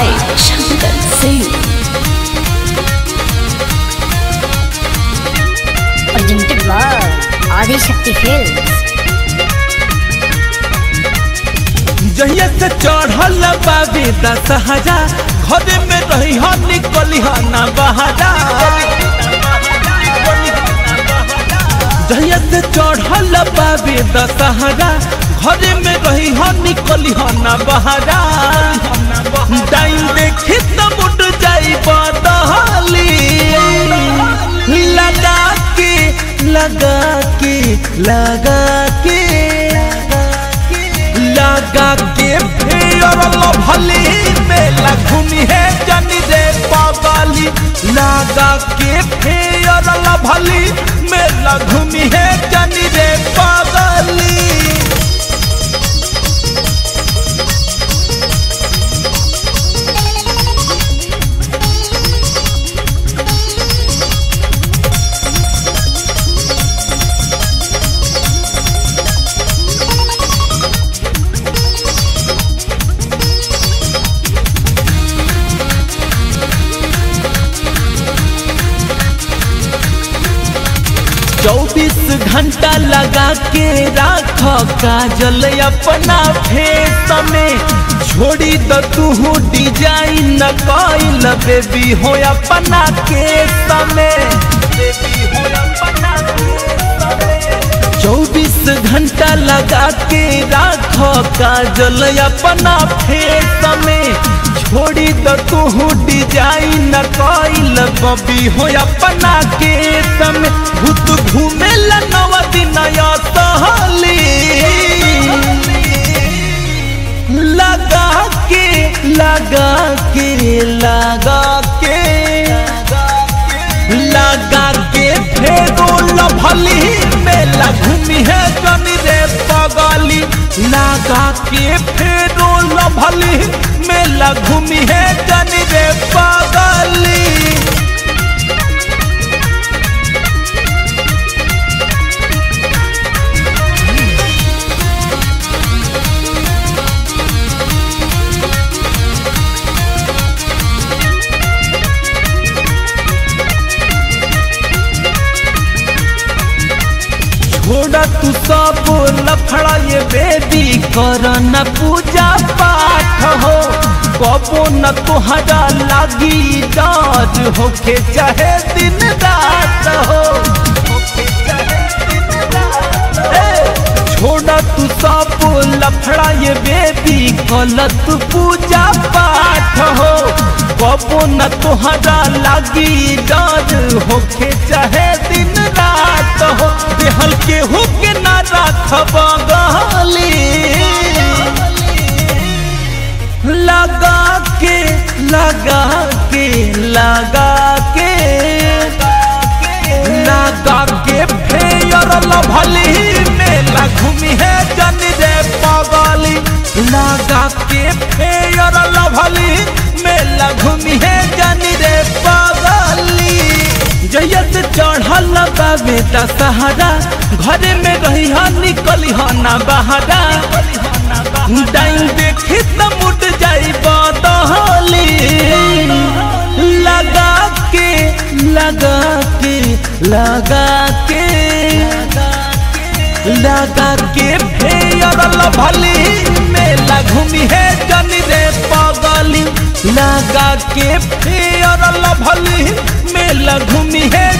by Shankar Singh. Presented by Adi Shakti Films. जहिया से चढ़ल बाबे दशहरा घरे में रही हो निकली हो ना बहारा जहिया से चढ़ल बाबे दशहरा घरे में रही हो निकली हो ना बहारा टाइम देखी तो मुट जाई बदहली लगा के लगा के लगा के लगा के फेर भली मेला घूमी है जनी रे पगली लगा के फेर भली मेला घूमी है जनी रे पगली चौबीस घंटा लगा के राख काजल अपना फेस में छोड़ी द तू डिजाइन कइल बेबी हो अपना केस में बेबी हो अपना चौबीस घंटा लगा के राख काजल अपना फेस में छोड़ी द तू डिजाइन कइल बबी हो अपना केस में भूत घूमे नव दिन सहली लगा के लगा के लगा के लगा के फेरो लभली मेला घूमी है जनी रे पगली लगा के फेरो लभली मेला घूमी है जनी रे पगली छोड़ा तू सब लफड़ा ये बेबी कर न पूजा पाठ हो कबो न तुहरा लागी डाज होके चाहे दिन रात हो ए, छोड़ा तू सब लफड़ा ये बेबी गलत पूजा पाठ हो कबो न तुहरा लागी डाज होके चाहे दिन रात हो देहल के हो के ना राखब गली लगा के लगा के लगा के लगा के फेयर लभली मेला घूमी है जनी रे पगली लगा के फेयर लभली मेला घूमी है जनी रे पगली जैया से चढ़ल बाबे दशहरा घरे में रही हा निकली हा ना बहारा टाइम देखी त मुट जाई बदहली लगा के लगा के लगा के लगा के फेयर लभली मेला घूमी है जनी रे पगली लगा के फेयर लभली मेला घूमी है